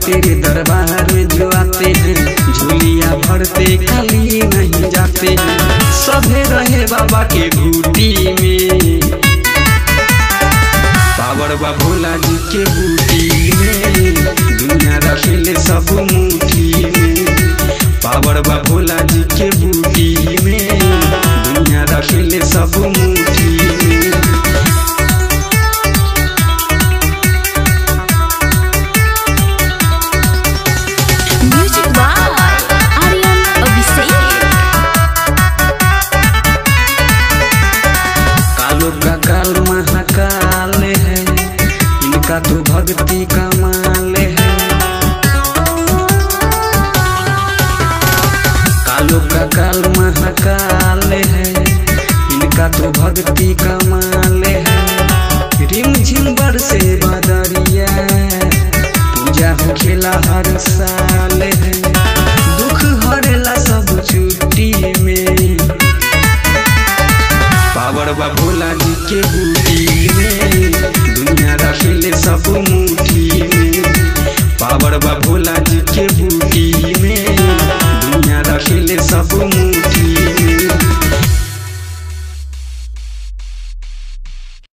तेरे दरबार में जो आते हैं झोलिया भरते खाली नहीं जाते हैं सभे रहे बाबा के बूटी में पावर बा भोला जी के बूटी में दुनिया रखेले सब मुट्ठी में पावर बा भोला जी के बूटी में दुनिया रखेले सब मुट्ठी में Music by Aryan Abhishek. कालो का काल महाकाल है इनका तो भक्ति का माल है कालो का काल महाकाल है इनका तो भक्ति का माल है रिम झिम बरसे बदरिया पूजा हो खेला हर साल है दुख हरेला सब छुट्टी में पावर बा भोला जी के बूटी में दुनिया रखेले सब